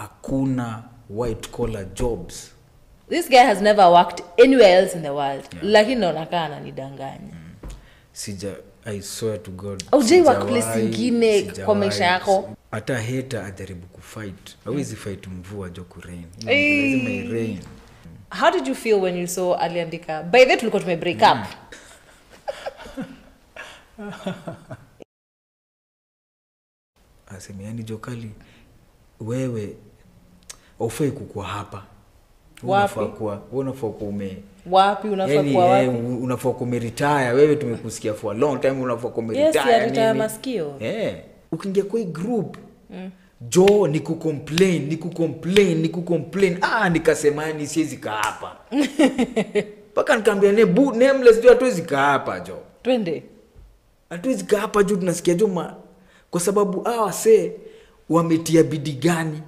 hakuna white collar jobs this guy has never worked anywhere else in the world lakini naonakaa ananidanganya sija i swear to god Haujai work sijawahi- place ingine kwa sijawahi. maisha yako? hata heta ajaribu kufight hawezi fight mvua jo kurain Ei. lazima irain how did you feel when you saw aliandika by the tulikuwa tume break up aseme yani jokali wewe aufai kukua hapa Wewe Wapi? unafaa kuwa wewe unafaa kuwa ume wapi unafaa yani, kuwa eh, wapi unafaa kuwa umeretire wewe tumekusikia for a long time unafaa kuwa yes umeretire ya retire nini. masikio Eh, ukiingia kwa hii group mm. jo ni kucomplain ni kucomplain ni kucomplain ah nikasema ni siwezi kaa hapa mpaka nikaambia ne bu nameless jo hatuwezi kaa hapa jo twende hatuwezi kaa hapa juu tunasikia jo ma kwa sababu hawa see wametia bidii gani